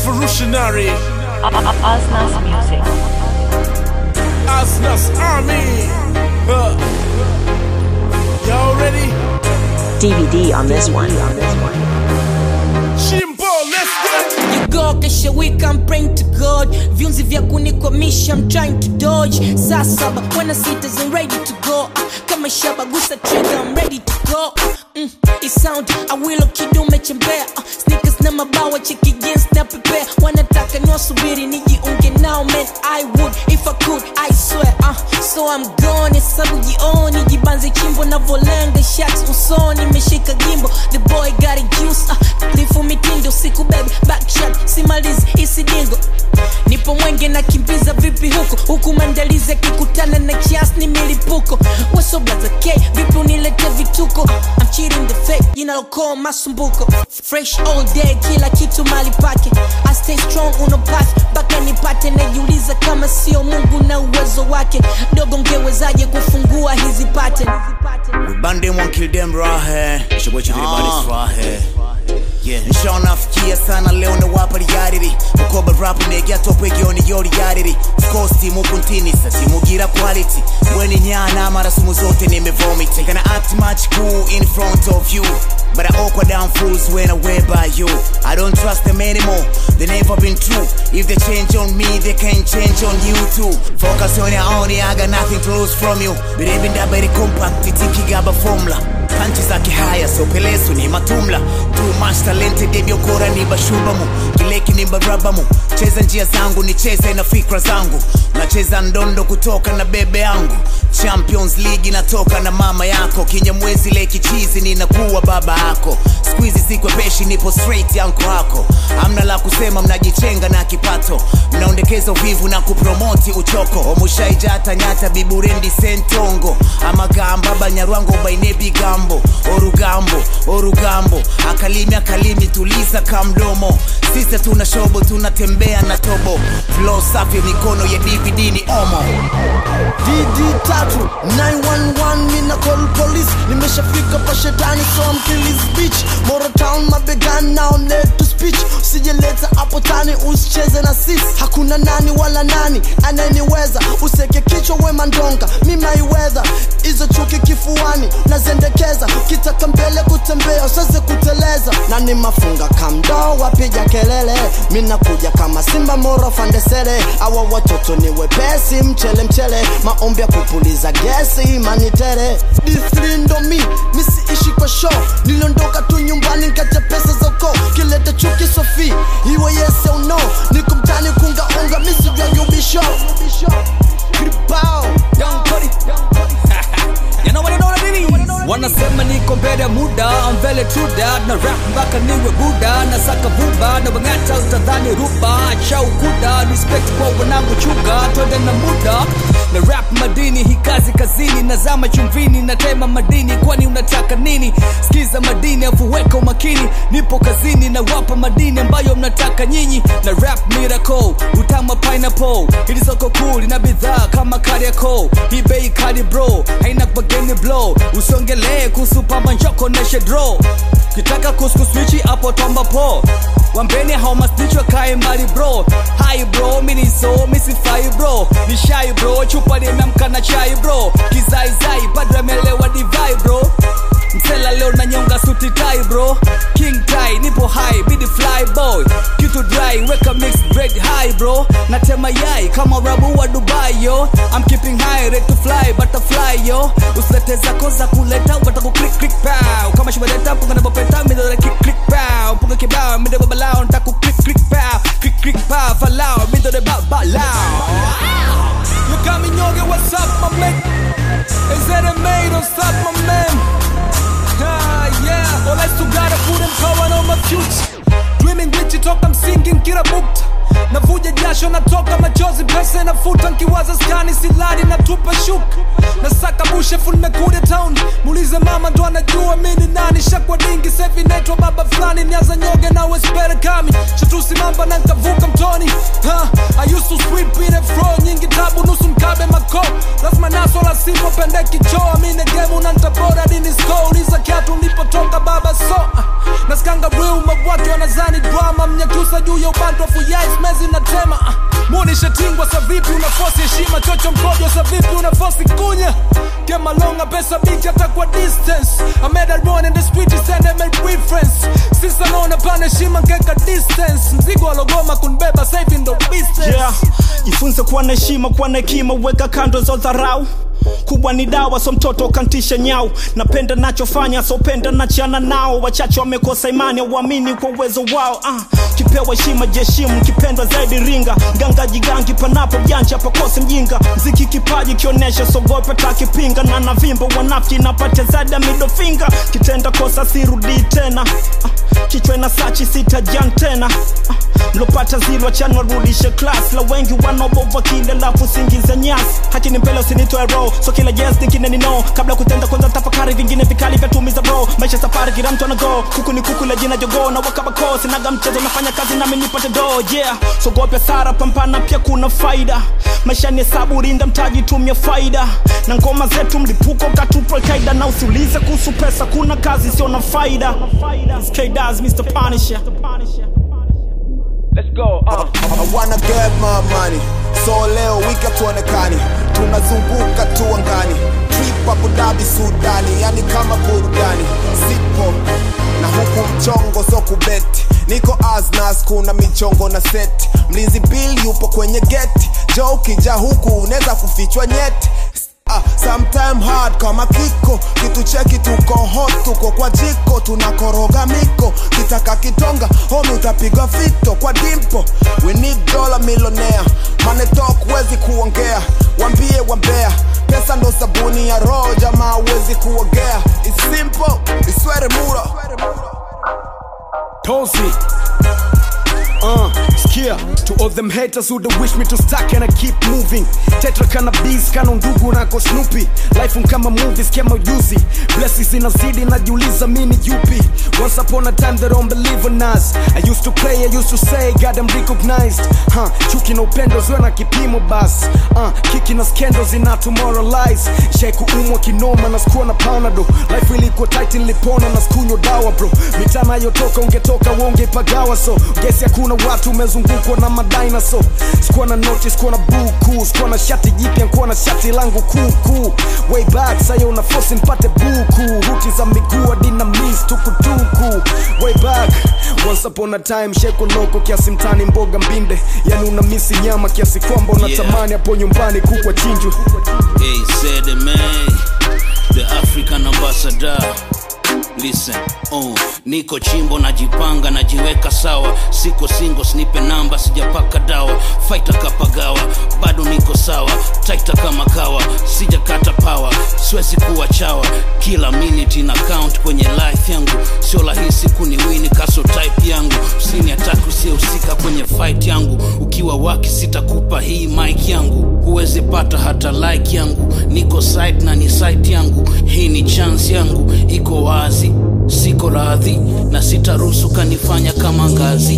revolutionary. Osnas Music. Asnas Army. Huh. Y'all ready? DVD on this one. Shimbo, let's get it. You go kesha week I'm praying to God viunzi vya kunikwamisha I'm trying to dodge saa saba when sitas I'm ready to go Ah, kama shaba gusa trigger I'm ready to go mm, it sound awilo kidume chembea uh, sneakers na mabawa cheki jeans na prepare wanataka niwasubiri nijiunge nao man I would if I could I swear uh, so I'm gone hesabu jioni jibanze chimbo navolenga shots usoni meshika gimbo the boy got a juice uh, lifu mitindo siku baby backshot simalizi isidingo nipo mwenge na kimbiza vipi huko huku maandalizi akikutana na kiasi ni milipuko wasoblaza k vipi unilete vituko I'm cheating the fake jinalokoa masumbuko fresh all day kila kitu mali pake I stay strong unopaki mpaka nipate najiuliza kama sio mungu na uwezo wake dogo ngewezaje kufungua hizi pattern We band them one kill them rahe Shogwe chitiri body swahe Yeah, nshaona nafikia sana leo na wapa reality Mukoba rap negya tope gioni yo reality Of course timu kuntinisa timu gira quality Weni nyana mara sumu zote nimevomit Gonna act much cool in front of you But I awkward down fools when I wear by you I don't trust them anymore, they never been true If they change on me, they can change on you too Focus on your own, I got nothing to lose from you Biribinda very compact, itikigaba formula panchi za kihaya sopelesu ni matumla too much talented ebyokora ni bashubamu kileki ni barabamu cheza njia zangu nicheze na fikra zangu nacheza ndondo kutoka na bebe yangu champions league natoka na mama yako kinyamwezi leki chizi ninakuwa baba yako skuizi sikwepeshi nipo straight yanko hako amna la kusema mnajichenga na kipato mnaondekeza uvivu na kupromoti uchoko omushaijata nyata biburendi sentongo amagamba banyarwango baine bigambo orugambo orugambo akalimi akalimi tuliza kamdomo sisa tuna shobo tunatembea na tobo flow safi mikono ya dvd ni omo DD tatu 911 mina call police nimeshafika pa shetani so I'm kill his bitch Moro town mabegani now I'm led to speech usijeleta hapo tani usicheze na sis hakuna nani wala nani anayeniweza useke kichwa wema ndonga mimaiwedha hizo chuki kifuani nazendekeza ukitaka mbele kutembea usaze kuteleza na ni mafunga kamdo wapiga kelele minakuja kama simba moro fandesere awa watoto ni wepesi mchele mchele maombi ya kupuliza gesi manitere dithlindo mi misiishi kwa show niliondoka tu nyumbani nkaja pesa za ukoo kileta chuki sofi iwe yes au no niko mtani kungaunga misijwanyubisho kribao Young Cudi. You know what I know what I mean? wanasema niko mbele ya muda I'm very true that na rap mpaka niwe buda na saka vuba na wang'ata utadhani ruba cha ukuda respect kwa wanangu chuga twende na muda na rap madini hii kazi kazini nazama chumvini natema madini kwani unataka nini skiza madini afuweka umakini nipo kazini na wapa madini ambayo mnataka nyinyi na rap miracle utama pineapple hili soko cool na bidhaa kama kariako hii bei kali bro haina bageni blow usiongelee kuhusu pamba njoko neshe draw kitaka kuskuswichi hapo tomba po wambeni haumastichwa kae mbali bro hai bro miniso misifai bro ni shai bro chupa limeamka na chai bro kizaizai bado amelewa divai bro msela leo nanyonga suti tai bro king tai nipo high bidi fly boy kitu dry weka mixed bread high bro natema yai kama rabu wa dubai yo I'm keeping high ready to fly butterfly yo usilete zako za kuleta ukata ku click click pow kama shibaleta mpunga na bopeta midole kick click pow mpunga kibao midole balao ntaku click click pow click click pow falao midole ba balao You got me nyonge, what's up, my man? Is that a made or stop, my man? Ah, yeah. All I still gotta put him cover on my future. Dreaming rich, toka msingi nkira bukta navuja jasho natoka machozi pesa nafuta nkiwaza skani silari natupa shuka nasaka bushefu nimekuja town muulize mama ndo anajua mini nani shakwa dingi sevi naitwa baba fulani niaza nyoge na wespere kami shatusi mamba na nkavuka mtoni ha, I used to sweep in a fro nyingi tabu nusu mkabe mako lazima naso la sipo pende kichoa mine gemu na ntabora dini sko uliza kiatu nilipotoka baba so ah, naskanga real mabwake wanazani drama mnyakyusa juu ya ubantu afuyais mezi na tema Ah, munishatingwa sa vipi unafosi heshima chocho mkojo sa vipi unafosi kunya kemalonga pesa biki hata kwa distance I made a run in the street send them a reference sisa naona pana heshima nkeka distance mzigo walogoma kunbeba safe in the business yeah. jifunze kuwa na heshima kuwa na hekima weka kando za dharau kubwa ni dawa so mtoto kantisha nyau napenda nachofanya so penda nachana nao wachache wamekosa imani auamini kwa uwezo wao ah. kipewa heshima jeshimu kipendwa zaidi ringa ganga jigangi panapo janja pakose mjinga mziki kipaji kionyesha sogope takipinga na navimba wanafiki napate zada midofinga kitenda kosa sirudi tena ah. kichwa na sachi sitajan tena ah. mlopata zilwa chanwa rudishe klas la wengi wanaobova kile lafu singiza nyasi haki ni mbele usinitoe roho so kila yes ningine ni no kabla kutenda kwanza tafakari vingine vikali vya tumiza bro maisha safari kila mtu anago kuku ni kuku la jina jogo na wakabako sinaga mchezo nafanya kazi nami nipate do yeah sogopya sara pampana pia kuna faida maisha ni hesabu rinda mtaji tumia faida na ngoma zetu mlipuko katupo kaida na usiulize kuhusu pesa kuna kazi sio na faida It's K-Daz, Mr. Punisher. I wanna get my money so leo wiki hatuonekani tunazunguka tu angani trip Abu Dhabi Sudani yani kama burudani sipo na huku mchongo so kubeti niko asnas kuna michongo na seti mlinzi bill yupo kwenye geti jo ukija huku unaweza kufichwa nyeti Ah, sometime hard kama kiko kitu cheki tuko hot tuko kwa jiko tunakoroga miko kitaka kitonga homi utapigwa fito kwa dimpo we need dollar millionaire money talk wezi kuongea wambie wambea pesa ndo sabuni ya roho jamaa wezi kuogea It's simple iswere mura Tozi. Uh, skia to all them haters who don't wish me to stuck and I keep moving tetra cannabis kana ndugu nako snoopy life un kama movies kama ujuzi blessings inazidi najiuliza mini yupi once upon a time they don't believe in us I used to play I used to say God I'm recognized huh, chuki na upendo ziwe na kipimo bas uh, kiki na scandals zina tomoralize sheku umwa kinoma na sikuwa na panado life ilikuwa tight nilipona na sikunywa dawa bro mitana yotoka ungetoka wongeipagawa so gesi hakuna watu umezungukwa na madinaso sikuwa na noti sikuwa na buku sikuwa na shati jipya nkuwa na shati langu kuku way back sayo una fosi mpate buku ruti za miguu hadi na mis tukutuku way back once upon a time sheko loko kiasi mtani mboga mbinde yani una misi nyama kiasi kwamba unatamani hapo nyumbani kukwa chinju Hey, said the man, the African ambassador. Listen, oh, niko chimbo najipanga najiweka sawa siko singo snipe namba sijapaka dawa faita kapagawa bado niko sawa taita kama kawa sijakata pawa siwezi kuwa chawa kila minute na count kwenye life yangu sio rahisi kuniwini kaso type yangu usini ataki usiyehusika kwenye fight yangu ukiwa waki sitakupa hii mic yangu huwezi pata hata like yangu niko site na ni site yangu hii ni chance yangu iko wazi siko radhi na sitaruhusu kanifanya kama ngazi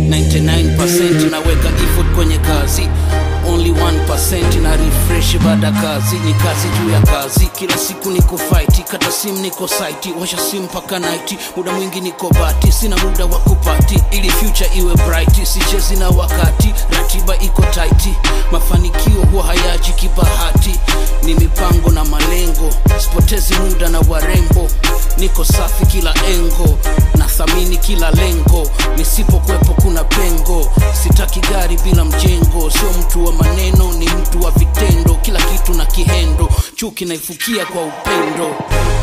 99% naweka effort kwenye kazi only 1% na refresh baada kazi ni kazi juu ya kazi kila siku niko fight kata sim niko site washa sim mpaka night muda mwingi niko bati sina muda wa kupati ili future iwe bright sichezi na wakati ratiba iko tight mafanikio huwa hayaji kibahati ni mipango na malengo sipotezi muda na warembo niko safi kila engo nathamini kila lengo nisipokwepo kuna pengo sitaki gari bila mjengo sio mtu wa maneno ni mtu wa vitendo kila kitu na kihendo chuki naifukia kwa upendo